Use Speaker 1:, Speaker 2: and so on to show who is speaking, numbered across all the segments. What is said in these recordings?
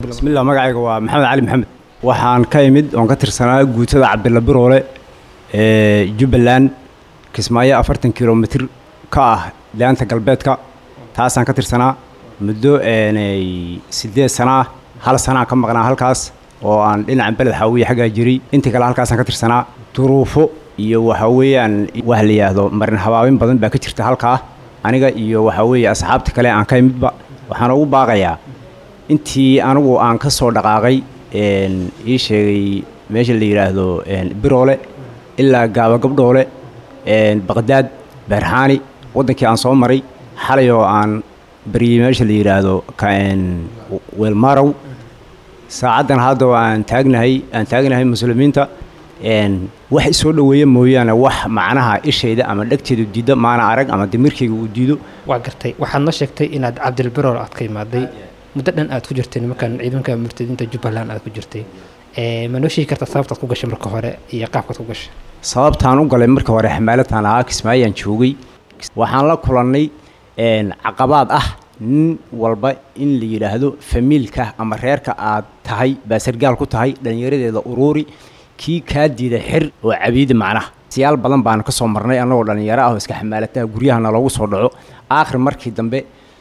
Speaker 1: bismillah magacayga waa maxamed cali maxamed waxaan ka imid oon ka tirsanaa guutada cabdilla biroole ee jubbaland kismaayo afartan kilomitir ka ah laanta galbeedka taasaan ka tirsanaa muddo siddeed sana ah hal sanaa ka maqnaa halkaas oo aan dhinacan beled xaawiye xaggaa jiray intii kale halkaasaan ka tirsanaa duruufo iyo waxa weeyaan wax la yidhaahdo marin habaabin badan baa ka jirta halkaa aniga iyo waxa weeye asxaabta kale aan ka imidba waxaan ugu baaqayaa intii anigu aan ka soo dhaqaaqay ii sheegay meesha la yidhaahdo biroole ilaa gaaba gabdhoole baqdaad beerxaani waddankii aan soo maray xalay oo aan baryey meesha la yidhaahdo weelmarow saacaddan hadda aan taagnahay aan taagnahay muslimiinta wax isoo dhoweeya mooyaane wax macnaha ishayda ama dhegteedu diidda maana arag ama damirkayga uu diido
Speaker 2: waa gartay waxaad noo sheegtay inaad cabdilbirool aad ka imaaday muddo dhan aad ku jirtay nimankan ciidanka murtadiinta jubbaland aad ku jirtay ma noo sheegi kartaa sababtaad ku gashay marka hore iyo qaabkaad ku gashay
Speaker 1: sababtaan u galay marka hore xamaalataan ahaa kismaayaan joogay waxaan la kulannay caqabaad ah nin walba in la yidhaahdo famiilka ama reerka aad tahay baa sargaal ku tahay dhallinyaradeeda uruuri kii kaa diida xir oo cabiidi macnaha siyaal badan baanu ka soo marnay annagoo dhallinyaro ah oo iska xamaalataha guryahana loogu soo dhaco aakhir markii dambe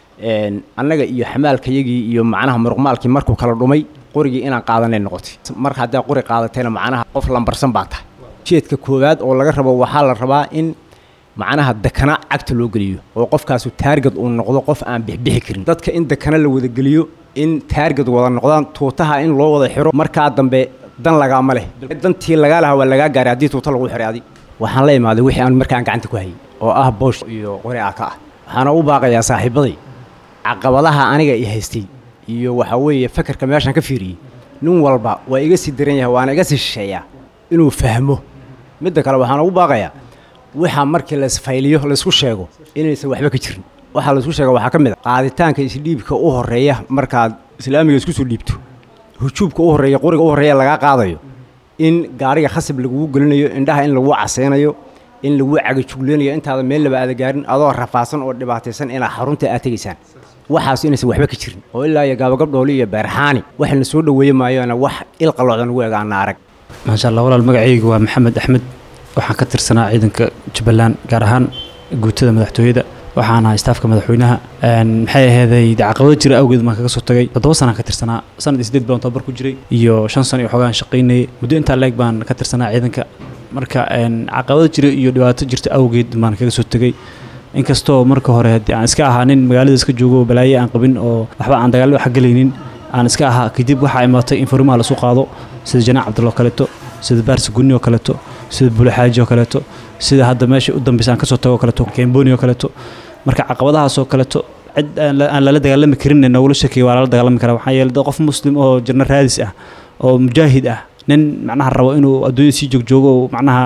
Speaker 1: annaga iyo xamaalkayagii iyo macnaha muruqmaalkii markuu kala dhumay qorigii inaan qaadanay noqotay mar haddaa qori qaadatayna macnaha qof lambarsan baa tahay jeedka koowaad oo laga rabo waxaa la rabaa in macnaha dakana cagta loo geliyo oo qofkaasu taargad uu noqdo qof aan bixbixi karin dadka in dakana la wada geliyo in taargad wada noqdaan tuutaha in loo wada xiro markaa dambe dan lagaama leh dantii lagaa lahaa waa lagaa gaaray haddii tuuta lagu xiray adi waxaan la imaaday wixii aan markaan gacanta ku hayay oo ah boosh iyo qori aa ka ah waxaana u baaqayaa saaxiibaday caqabadaha aniga i haystay iyo waxaa weeye fakarka meeshaan ka fiiriyey nin walba waa iga sii daran yahay waana iga sii shisheeyaa inuu fahmo midda kale waxaan ugu baaqayaa waxaa markii laisfayliyo laysku sheego inaysan waxba ka jirin waxaa laysku sheega waxaa ka mid a qaaditaanka isdhiibka u horreeya markaad islaamiga isku soo dhiibto hujuubka u horreeya qoriga u horreeya lagaa qaadayo in gaariga khasab lagugu gelinayo indhaha in lagu caseynayo in lagu cagajugleynayo intaada meel laba aada gaarin adoo rafaasan oo dhibaataysan inaad xarunta aad tegaysaan waxaas inaysan waxba ka jirin oo ilaa iyo gaabagabdhooli iyo beerxaani waxayna soo dhoweeye maayoona wax ilqaloodan ugu egaana arag
Speaker 3: maasha allah walaal magacaygu waa maxamed axmed waxaan ka tirsanaa ciidanka jubbaland gaar ahaan guutada madaxtooyada waxaan ahaa istaafka madaxweynaha maxay ahayday caqabado jira awgeed baan kaga soo tagay toddoba sanaan ka tirsanaa sanad iyo sideed baan tababar ku jiray iyo shan sano iyo xoogaan shaqaynayay muddo intaa leeg baan ka tirsanaa ciidanka marka caqabado jira iyo dhibaato jirta awgeed baan kaga soo tegay inkastoo marka hore haddii aan iska ahaa nin magaalada iska joogo oo balaaye aan qabin oo waxba aan dagaallo wax gelaynin aan iska ahaa kadib waxaa imaatay in furimaha lasu qaado sida janaac cabdulla oo kaleeto sida baarsi gunni oo kaleeto sida bulexaaji oo kaleeto sida hadda meesha u dambeysa aan kasoo tago oo kaleeto kemboni oo kaleeto marka caqabadahaas oo kaleeto cid aan lala dagaalami karin nogula sheekaya waa lala dagaalami karaa waxaa yeelay qof muslim oo jirna raadis ah oo mujaahid ah nin macnaha rabo inuu adduunyada sii joogjoogo oo macnaha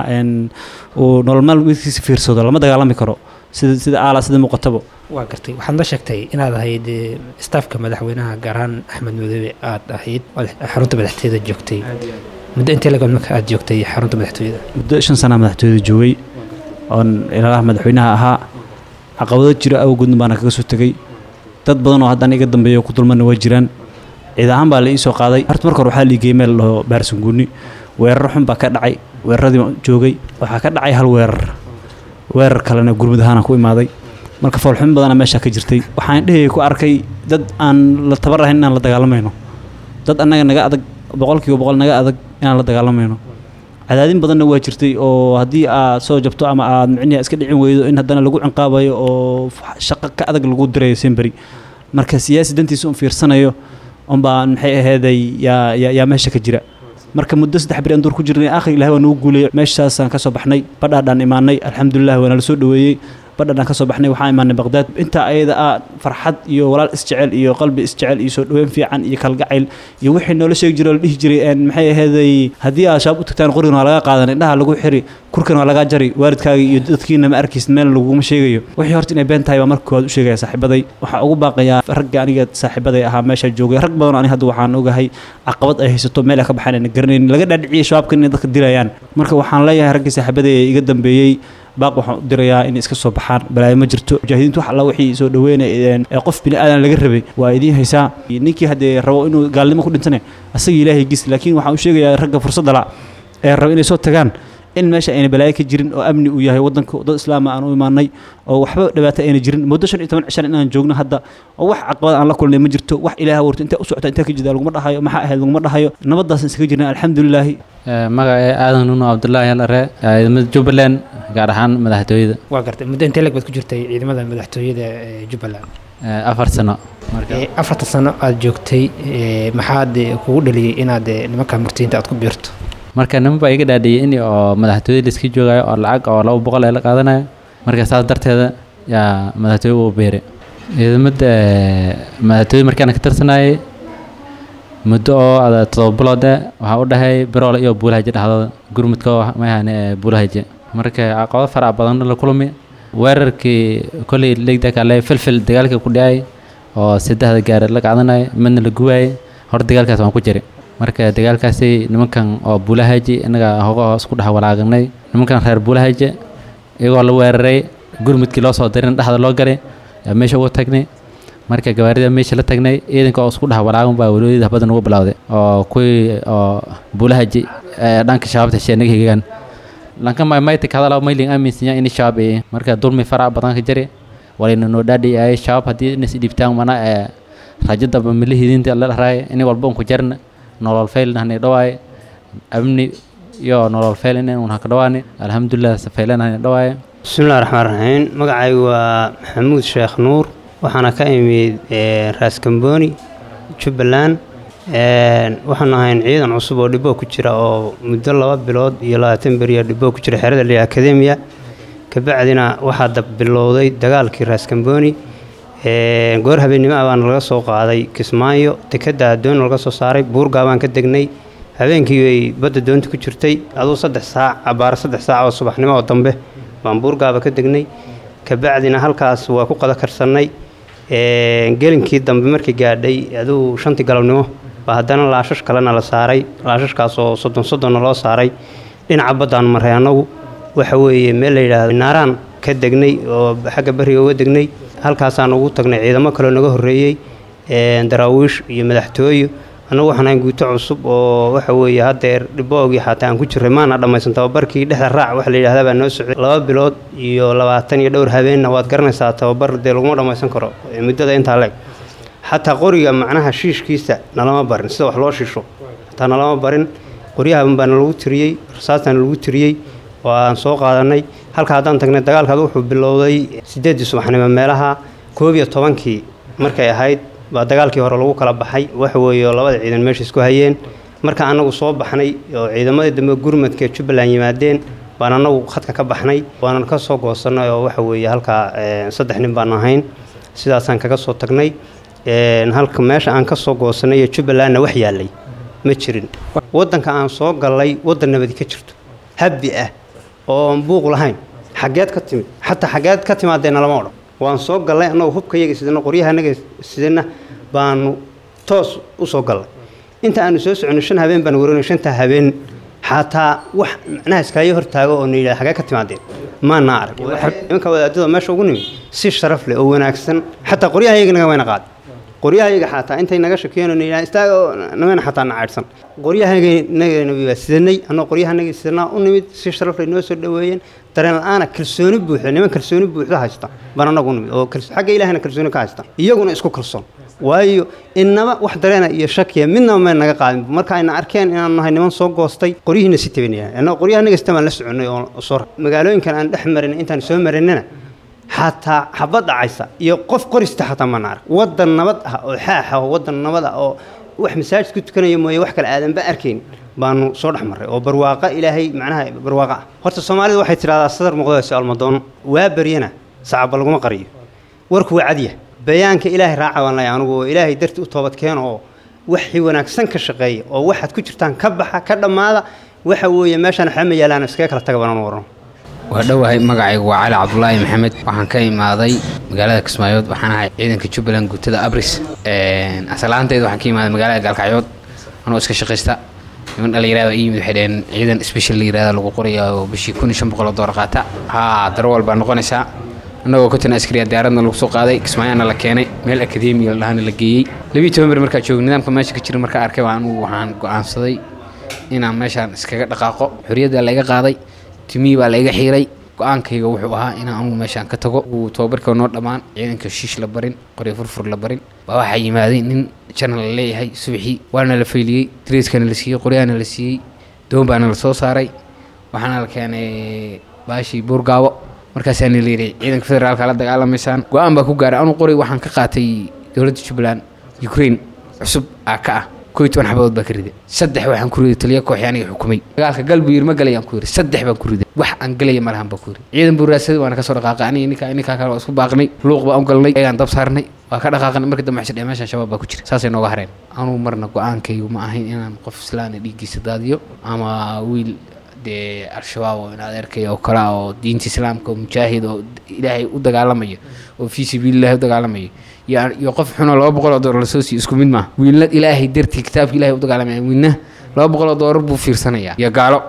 Speaker 3: uu nolol maalmeedkiisa fiirsado lama dagaalami karo sida sida aala sida muuqatabo
Speaker 2: waa gartay waxaad noo sheegtay inaad ahayd staafka madaxweynaha gaar ahaan axmed madoobe aad ahayd xarunta madaxtooyada joogtay muddo intee lagood marka aad joogtay xarunta madaxtooyada
Speaker 3: muddo shan sanaa madaxtooyada joogay oon ilaalaha madaxweynaha ahaa caqabado jira awgoodna baana kaga soo tegey dad badan oo haddaan iga dambeeya ku dulmana waa jiraan ciid ahaan baa la ii soo qaaday horta marka hore waxaa liigeyey meel laho baarsanguuni weerar xun baa ka dhacay weeraradii joogay waxaa ka dhacay hal weerar weerar kalena gurmud ahaana ku imaaday marka foolxumin badana meeshaa ka jirtay waxaan dhehayay ku arkay dad aan la tabar ahayn inaan la dagaalamayno dad annaga naga adag boqolkiiba boqol naga adag inaan la dagaalamayno cadaadin badanna waa jirtay oo haddii aad soo jabto ama aad micniha iska dhicin weydo in haddana lagu cinqaabayo oo shaqo ka adag lagu dirayo semberi marka siyaasi dantiisa un fiirsanayo unbaa maxay ahayday yaa yaa meesha ka jira marka muddo saddex beri aan duur ku jirnay aakhir ilahay waa nagu guulayay meeshaasaan ka soo baxnay badhaadhaan imaanay alxamdulilah waa nala soo dhoweeyey badhaadhaan ka soo baxnay waxaan imaanay baqdaad intaa ayada ah farxad iyo walaal isjecel iyo qalbi isjecel iyo soo dhoweyn fiican iyo kalgacayl iyo wixii noola sheegi jiray oo la dhihi jiray maxay ahayday haddii aad shaab u tagtaan qorigan waa laga qaadan indhaha lagu xiri kurkan waa lagaa jari waalidkaaga iyo dadkiina ma arkaysid meel laguma sheegayo wixii horta inay been tahay baa marka koowaad u sheegaya saaxiibaday waxaa ugu baaqayaa ragga aniga saaxiibaday ahaa meesha joogay rag badan aniga hadda waxaan ogahay caqabad ay haysato meel ay ka baxaan ayna garanayn laga dhaadhiciyay shabaabkan inay dadka dilayaan marka waxaan leeyahay raggii saaxiibaday ee iga dambeeyey baaq waxaan u dirayaa inay iska soo baxaan balaayo ma jirto mujaahidiintu wax alla wixii soo dhaweynay ee qof bini aadan laga rabay waa idiin haysaa ninkii haddee rabo inuu gaalnimo ku dhintane asaga ilaahay gis laakiin waxaan u sheegayaa ragga fursadda la ee raba inay soo tagaan in meesha ayna balaayo ka jirin oo amni uu yahay waddanka dad islaama aan u imaanay oo waxba dhibaato ayna jirin muddo shan iyo toban cishan inaan joogno hadda oo wax caqabad aan la kulnay ma jirto wax ilaaha warto intee u socota intee ka jida laguma dhahayo maxaa ahayd laguma dhahayo nabaddaas iskaga jirna alxamdulilaahi
Speaker 4: magaca aadan nuno cabdullaahi alare ciidamada jubbaland gaar ahaan madaxtooyada
Speaker 2: waa gartay muddo intee leg baad ku jirtay ciidamada madaxtooyada ee jubbaland
Speaker 4: afar sano
Speaker 2: afarta sano aad joogtay maxaad kugu dhaliyey inaad nimanka murtiyiinta aad ku biirto
Speaker 4: marka niman baa iga dhaadhiyey in oo madaxtooyada laiska joogayo oo lacag oo laba boqol ee la qaadanayo marka saas darteeda yaa madaxtooye uu beeray ciidamada madaxtooye markaan ka tirsanayay muddo oo ada todoba bilood eh waxaa u dhahay biroole iyo buulahaje dhexdooda gurmudka mayahane buulahaje marka caqabado farac badan la kulmi weerarkii kolley legdakale filfil dagaalka ku dhacay oo saddexda gaari la qaadanaya midna la guwaayay hor dagaalkaas waan ku jiray marka dagaalkaasi nimankan oo buulahaji innaga hogo isku dhex walaaganay nimankan reer buulahaji iyagoo la weeraray gurmudkii loo soo dirin dhexda loo galay meesha ugu tagnay marka gawaarida meesha la tagnay ciidanka oo isku dhex walaagan baa walooyada habada ugu bilowday oo kuwii oo buulahaji dhanka shabaabta heshee naga higaan lanka maymayta kadala mayling aaminsinya in shabaab ee marka dulmi farac badan ka jiri walayna noo dhaadhi ay shabaab haddii inas dhibtaan mana ee rajada milihidinta la dharaay in walba un ku jarna nolol faylna hanay dhawaay amni iyo nolol fayl in un haka dhawaani alxamdulilah safaylan hanay dhawaay
Speaker 5: bismillahi raxmaan raxiim magacaygu waa maxamuud sheekh nuur waxaana ka imid raas kambooni jubbaland waxaanu ahayn ciidan cusub oo dhiboo ku jira oo muddo laba bilood iyo labaatan beriya dhiboo ku jira xerada liya akademiya kabacdina waxaa dabbilowday dagaalkii raas kambooni goor habeennimo ah baana laga soo qaaday kismaayo dekadda doon laga soo saaray buurgaa baan ka degnay habeenkii bay badda doonta ku jirtay aduu saddex saac abaaro saddex saac oo subaxnimo oo dambe baan buurgaaba ka degnay kabacdina halkaas waa ku qada karsannay gelinkii dambe markii gaadhay aduu shantii galabnimo baa haddana laashash kalena la saaray laashashkaas oo soddon soddonna loo saaray dhinaca baddaan maray annagu waxa weeye meel la yidhaahdo naaraan ka degnay oo xagga bariga uga degnay halkaasaan ugu tagnay ciidamo kaloo naga horreeyey daraawiish iyo madaxtooyo annagu waxaan ahayn guuto cusub oo waxa weeye haddeer dhiboogii xataa aan ku jirray maana dhammaysan tababarkii dhexda raac waxa la yidhahdaa baa noo socday laba bilood iyo labaatan iyo dhowr habeenna waad garanaysaa tababar dee laguma dhammaysan karo muddada intaa leeg xataa qoriga macnaha shiishkiisa nalama barin sida wax loo shiisho xataa nalama barin qoryahaban baana lagu tiriyey rasaastana lagu tiriyey oo aan soo qaadanay halka haddaan tagnay dagaalkaad wuxuu bilowday siddeeddii subaxnimo meelaha koob iyo tobankii markay ahayd baa dagaalkii hore lagu kala baxay waxa weeye oo labada ciidan meesha isku hayeen marka annagu soo baxnay oo ciidamadii dambe gurmadka ee jubbaland yimaadeen baan annagu khadka ka baxnay waanan ka soo goosannay oo waxa weeye halkaa saddex nin baan ahayn sidaasaan kaga soo tagnay halka meesha aan ka soo goosannay ee jubbalandna wax yaallay ma jirin waddanka aan soo gallay waddan nabadi ka jirto habbi ah oon buuq lahayn xaggeed ka timid xataa xaggeed ka timaadeenna lama odhan waan soo gallay annagoo hubkayaga sidana qoryahanaga sidana baanu toos u soo gallay inta aanu soo soconay shan habeen baan waranay shantaa habeen xataa wax macnaha iskaayo hortaago oo na yidhaha xagee ka timaadeen maana arag imanka wadaadada meesha ugu nimid si sharaf leh oo wanaagsan xataa qoryahayaga naga wayna qaaday qoryahayaga xataa intay naga shakiyeen oo na yidhaha istaaga nagana xataa na caydhsan qoryahanagana waa sidanay annagoo qoryahanaga sidanaa u nimid si sharaf leh noo soo dhoweeyeen dareen la-aana kalsooni buuxda niman kalsooni buuxda haysta baan annagu nimid oo xagga ilaahina kalsooni ka haysta iyaguna isku kalsoon waayo inaba wax dareena iyo shakiya midnaba may naga qaadin marka ayna arkeen inaan nahay niman soo goostay qoryihiina si tabanaya annagoo qoryahanaga sita baan la soconay oo soo magaalooyinkan aan dhex marin intaan soo marinana xataa xabad dhacaysa iyo qof qorista xataa mana arag waddan nabad ah oo xaax ah oo waddan nabad ah oo wax masaajid ku tukanaya mooye wax kale aadanba arkayn baanu soo dhex marray oo barwaaqa ilaahay macnaha barwaaqa ah horta soomaalida waxay tidhahdaa sadar muqdasi almadoono waa baryana sacabba laguma qariyo warku waa cadya bayaanka ilaahay raaca baan leeyahay anugu oo ilaahay darti u toobad keeno oo waxii wanaagsan ka shaqeeya oo waxaad ku jirtaan ka baxa ka dhammaada waxa weeye meeshaan waxba ma yaalaan iskaga kala taga banaan warano
Speaker 6: waa dhowahay magacaygu waa cali cabdulaahi maxamed waxaan ka imaaday magaalada kismaayood waxaan ahay ciidanka jubbaland guutada abris asalaanteed waxaan ka imaaday magaalada gaalkacyood anoo iska shaqaysta niman dhalinyarada ii yimid waxay dhaheen ciidan special la yirahda lagu qorayaa oo bishii kun iyo shan boqol oo doolar qaata haa darwal baa noqonaysaa annagoo konton askariya diyaaradna lagu soo qaaday kismaayaana la keenay meel akademiya la dhahana la geeyey labiiyi toban ber markaa joogay nidaamka meesha ka jira markaa arkay baa anugu waxaan go'aansaday inaan meeshaan iskaga dhaqaaqo xorriyadda layga qaaday timihii baa layga xiiray go-aankayga wuxuu ahaa inaan anugu meeshaan ka tago uu tababarka noo dhammaan ciidanka shiish la barin qoryo furfur la barin baa waxaa yimaaday nin janal la leeyahay subaxii waana la fayliyey dariiskana la siiyey qoryaana la siiyey doon baana la soo saaray waxaana la keenay baashii buurgaabo markaasaana la yidhi ciidanka federaalka la dagaalamaysaan go-aan baa ku gaaray anuu qoray waxaan ka qaatay dowladda jubbaland ukraine cusub aa ka ah koo iyo toban xabadood baa ka riday saddex waxaan ku riday taliya kooxi aniga xukumay dagaalka galbu yir ma galayaan ku yiri saddex baan ku riday wax aan galaya malahan baa ku yiri ciidan buu raadsaday waana kasoo dhaqaaqay aniga ninka ninkaa kale waa isku baaqnay luuq baan u galnay egaan dab saarnay waa ka dhaqaaqnay markii dambe xishay meeshaan shabaab baa ku jira saasay nooga hareen anuu marna go-aankaygu ma ahayn inaan qof islaana dhiiggiisa daadiyo ama wiil dee al-shabaab oo in adeerkay oo kale ah oo diinta islaamka oo mujaahid oo ilaahay u dagaalamayo oo fii sabiilillahi u dagaalamayo iyo iyo qof xunoo laba boqol oo doolar lasoo siiyo isku mid maaha wiilna ilaahay dartii kitaabka ilaahay u dagaalamaya wiilna laba boqol oo doolar buu fiirsanayaa iyo gaalo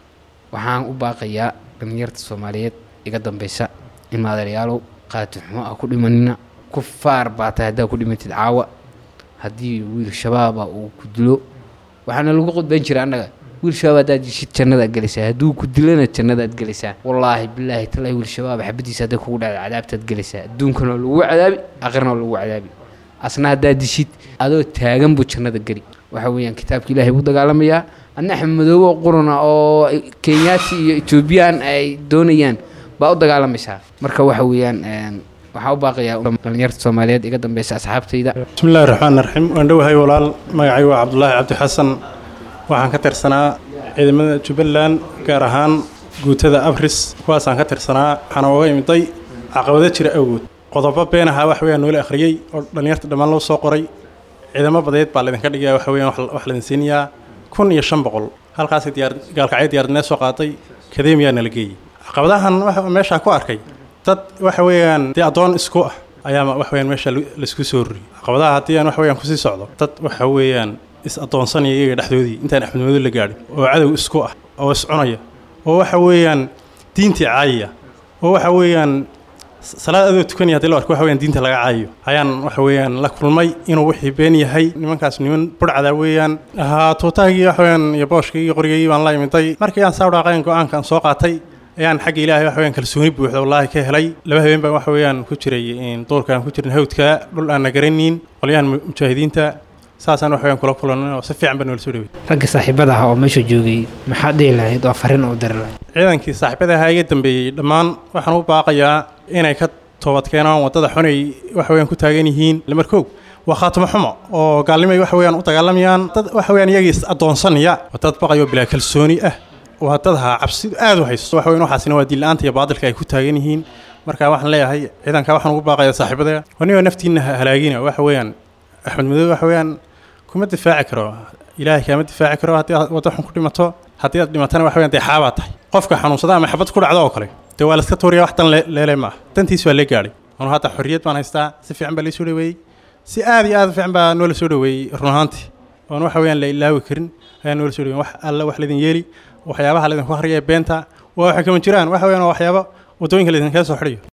Speaker 6: waxaan u baaqayaa dhalinyarta soomaaliyeed iga dambeysa in maadeeryaalow qaati xumo ah ku dhimanina ku faar baa tahay haddaa ku dhimatid caawa haddii wiil shabaaba uu ku dilo waxaana lagu qodban jira annaga wiil shabaab haddaad jishid jannadaad gelaysaa hadduu ku dilana jannadaad gelaysaa wallaahi bilaahi talaahi wiil shabaab xabadiisa hadday kugu dhacda cadaabtaad gelaysaa adduunkana waa lagu cadaabi aakhirna waa lagu cadaabi asna haddaad dishid adoo taagan buu jannada geli waxa weeyaan kitaabka ilaahay buu dagaalamayaa adna axmed madoobe oo quruna oo kenyaati iyo etoobiyaan ay doonayaan baa u dagaalamaysaa marka waxa weeyaan waxaa u baaqayaa dhalinyarta soomaaliyeed iga dambeysa asxaabtayda
Speaker 7: bismi illahi raxmaan raxiim waan dhowahay walaal magacay waa cabdulaahi cabdi xasan waxaan ka tirsanaa ciidamada jubbaland gaar ahaan guutada abris kuwaasaan ka tirsanaa waxaana uga imiday caqabado jira awgood qodobo been ahaa wax weeyaan noola akhriyey oo dhallinyarta dhammaan loo soo qoray ciidamo badeed baa laydinka dhigaya waxa weeyaan wax laydin siinayaa kun iyo shan boqol halkaasi diyaar gaalkacyo diyaaradnee soo qaatay kademiyaa nala geeyey caqabadahan waxa meeshaa ku arkay dad waxa weeyaan dee addoon isku ah ayaa wax weeyaan meesha laisku soo ruriyey caqabadaha haddii aan wax weeyaan kusii socdo dad waxa weeyaan is addoonsanaya iyaga dhexdoodii intaan axmed madow la gaadhin oo cadow isku ah oo iscunaya oo waxa weeyaan diintii caayaya oo waxa weeyaan salaad adoo tukanaya hadii la arko waxa weeyaan diinta laga caayayo ayaan waxa weeyaan la kulmay inuu wixii been yahay nimankaas niman burcada weeyaan ahaa tuutaagii waxa weeyaan iyo booshkii iyo qorigii baan la imiday markii aan saa dhaaqayn go-aankan soo qaatay ayaan xagga ilaahay waxa weeyaan kalsooni buuxda wallaahi ka helay laba habeen baan waxa weeyaan ku jiray duurkaan ku jirin hawdka dhul aan na garanayn qolyahan mujaahidiinta saasaan wax weeyaan kula kulanay oo si fiican baa noola soo dhawey
Speaker 2: ragga saaxiibada ah oo meesha joogay maxaad dhihi lahayd oo farriin u diri lahayd
Speaker 7: ciidankii saaxiibada ahaa iga dambeeyey dhammaan waxaan u baaqayaa inay ka toobad keenaan waddada xunay wax weeyaan ku taagan yihiin lamarkoog waa khaatimo xumo oo gaalnimay wax weeyaan u dagaalamayaan dad wax weeyaan iyagii is addoonsanaya waa dad baqayo bilaa kalsooni ah waa dad ahaa cabsidu aad u haysto wax weeyaan waxaasina waa diin-la'aanta iyo baadilka ay ku taagan yihiin marka waxaan leeyahay ciidanka waxaan ugu baaqayaa saaxiibada wanigoo naftiinna halaagina waxa weeyaan axmed madow waxa weeyaan kuma difaaci karo ilaahay kaama difaaci karo haddii aad waddo xun ku dhimato haddii aad dhimatana wax weeyaan dee xaabaa tahay qofka xanuunsada ama xabad ku dhacdo oo kale dee waa laska tuuriya wax dan leele ma ah dantiis waa lee gaadhay anu hadda xorriyad baan haystaa si fiican baa laysoo dhaweeyey si aad iyo aad u fiican baa noola soo dhaweeyey run ahaantii oon waxa weeyaan la ilaawi karin ayaa noola soo dhaweeyey wax alla wax laydin yeeli waxyaabaha laydinku akhriya beenta waa waxay kama jiraan waxa weeyaan waa waxyaabo waddooyinka laydinkaga soo xidhayo